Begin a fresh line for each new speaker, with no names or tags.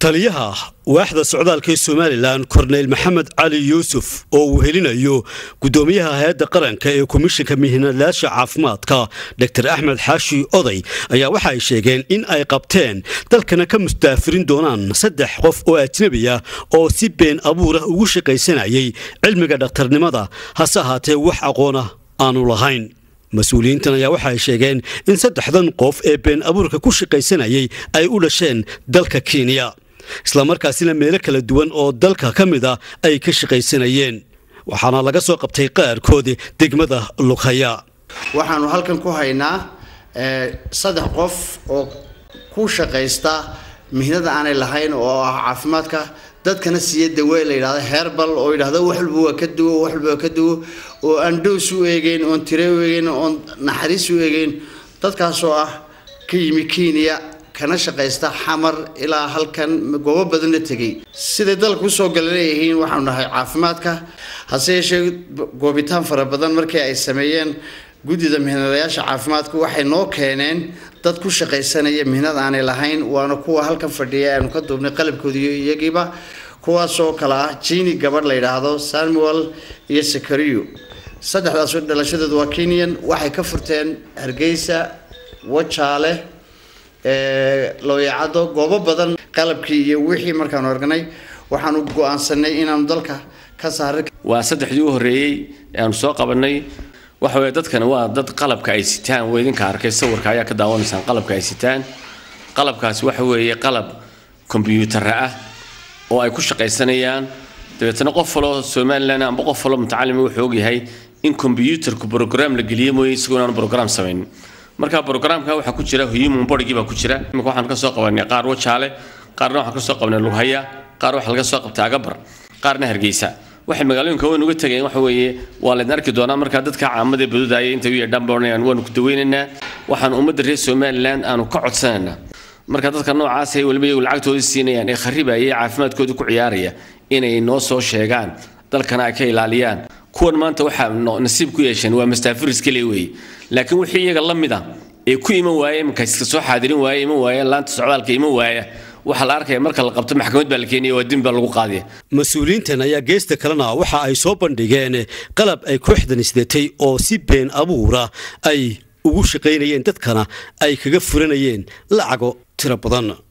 taliyaha waaxda socdaalka ee somalilan korneyl maxamed cali yuusuf oo uu helinayo gudoomiyaha hay-adda qaranka ee komishinka mihinadayaasha caafimaadka dor axmed xaashi oday ayaa waxa ay sheegeen in ay qabteen dalkana ka mustaafirin doonaan saddex qof oo ajnabi ah oo si been abuur ah ugu shaqaysanayay cilmiga dhakhtarnimada hase ahaatee wax aqoona aanu lahayn mas-uuliyiintan ayaa waxa ay sheegeen in saddexdan qof ee been abuurka ku shaqaysanayay ay u dhasheen dalka kenya islamarkaasina meelo kala duwan oo dalka ka mid a ay ka shaqaysanayeen waxaana laga soo qabtay qaarkoodi degmada lughaya
waxaanu halkan ku haynaa saddex qof oo ku shaqaysta mihnada aanay lahayn oo ah caafimaadka dadkana siiya dawe la yidhahdo herbal oo yidhahdo wax walba waa ka duwo wax walba waa ka duwo oo aan dhows u eegeyn oon tire u eegeyn oon naxariis u eegeyn dadkaasoo ah ka yimi kenya kana shaqaysta xamar ilaa halkan goobo badanna tegay siday dalka usoo gala leeyihiin waxaanu nahay caafimaadka hase yeeshee goobitaan fara badan markii ay sameeyeen guddida mihnadayaasha caafimaadku waxay noo keeneen dad ku shaqaysanaya mihnad aanay lahayn waana kuwa halkan fadhiya aanu ka duubnay qalabkoodiiyo iyagiiba kuwaasoo kale ah jini gabadh la yidhaahdo samuel iyo sakariyo saddexdaas dhalashadoodu waa kenyan waxay ka furteen hargeysa wajaale looyacado goobo badan qalabkii iyo wixii markaanu aragnay waxaanu go-aansanay inaanu dalka ka saaray
waa saddexdii u horreeyey ee aanu soo qabanay waxa weeye dadkani waa dad qalabka ay sitaan waa idinka arkay sawirka ayaa ka daawanaysaan qalabka ay sitaan qalabkaasi waxa weeye qalab kombyuutara ah oo ay ku shaqaysanayaan dabeetana qof faloo somalilan amba qof faloo mutacalima wuxuu ogyahay in kombyuutarku brogram la geliye mooye isagoo inaanu brogram samaynin marka brograamka waxaa ku jira human bodygii baa ku jira imika waxaan ka soo qabanay qaar wajaale qaarna waxaan ka soo qabanay lughaya qaar waxaa laga soo qabtay agabar qaarna hargeysa waxay magaalooyinka weyn uga tegeen waxa weeye waa laydin arki doonaa markaa dadka caamada badudaaya intay u yeedhaan baanayaan waanu ku daweynaynaa waxaan ummadda reer somaliland aanu ka codsanaynaa marka dadka noocaas ay weliba iyagu lacagtooda siinayaan ee kharibaya ee caafimaadkooda ku ciyaaraya inay noo soo sheegaan dalkana ay ka ilaaliyaan kuwan maanta waxaa nasiib ku yeesheen waa mastaafiris kale weeye laakiin wixii iyaga la mid ah ee ku iman waaya iminka iska soo xaadirin waaya iman waaya laanta socdaalka iman waaya waxaa la arkaya marka la qabto maxkamad baa la keenaya waa dembi baa lagu qaadaya
mas-uuliyiintan ayaa geesta kalena waxa ay soo bandhigeen qalab ay kooxdan isdatay oo si been abuura ay ugu shaqaynayeen dadkana ay kaga furanayeen lacago tiro badan